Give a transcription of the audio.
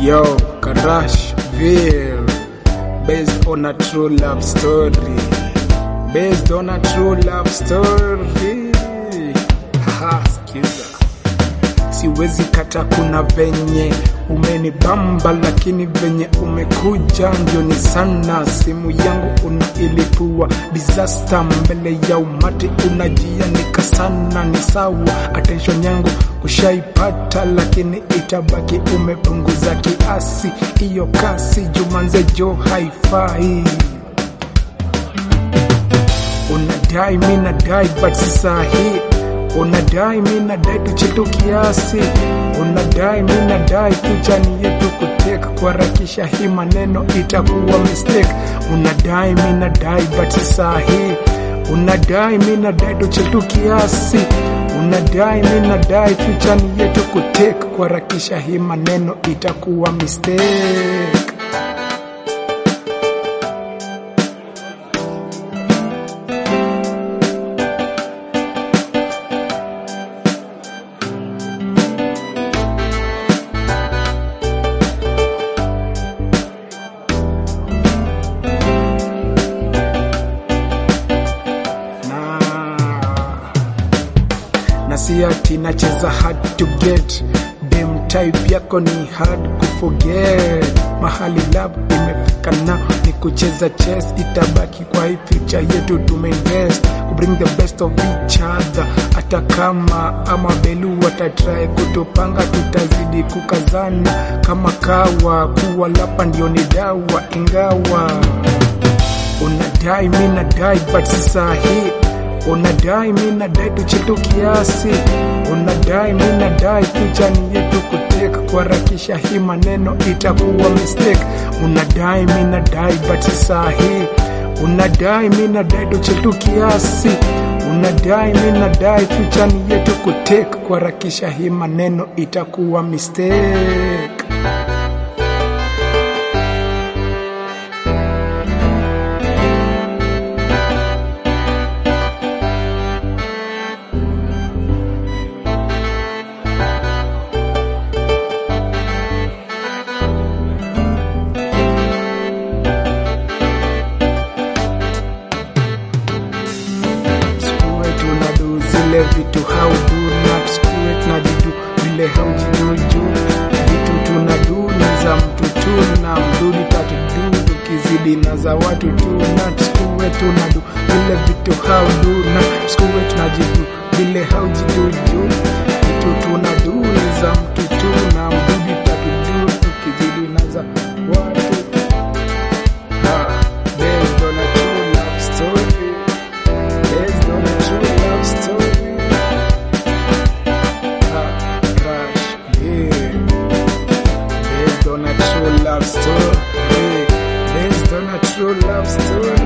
Yo, Karashville, based on a true love story. Based on a true love story. Haha, skiza. Siwezi kata, kuna venye umenibamba, lakini venye umekuja ndio ni sana. Simu yangu unailipua disaster, mbele ya umati unajianika sana. Ni sawa, attention yangu ushaipata, lakini itabaki umepunguza kiasi. Iyo kasi jumanze jo haifai unadai mi nadai but si sahi unadai mi nadai tuchetu kiasi unadai mi nadai picha ni yetu kuteka kuharakisha hii maneno itakuwa mistake unadai mi nadai but si sahi unadai mi nadai tuchetu kiasi unadai mi nadai picha ni yetu kuteka kuharakisha hii maneno itakuwa mistake na na si ati nacheza hard to get dem type yako ni hard kuforget mahali lab imefika na ni kucheza chess itabaki kwa hii future yetu tumeinvest ku bring the best of each other hata kama ama belu watatry kutupanga tutazidi kukazana kama kawa kuwa lapa ndio ni dawa ingawa unadai mi nadai but si sahi unadai mi nadai tuchetu kiasi unadai mi nadai picha ni yetu kuteka kuharakisha hii maneno itakuwa mistake unadai mi nadai but si sahi unadai mi nadai tuchetu kiasi unadai mi nadai picha ni yetu kuteka kuharakisha hii maneno itakuwa mistake Sikuwe tunadu zile vitu haudu na sikuwe tunajidu vile haujiduju vitu tunadu ni za mtu tu na mdudi tatudu tukizidi na za watu tu na sikuwe tunadu vile vitu haudu na sikuwe tunajidu vile haujiduju vitu tunadu ni za mtu tu na mdudi tatudu tukizidi na za watu Ah, based on a true love story Based on a true love story. Ah, crash, yeah. Based on a true love story. Based on a true love story.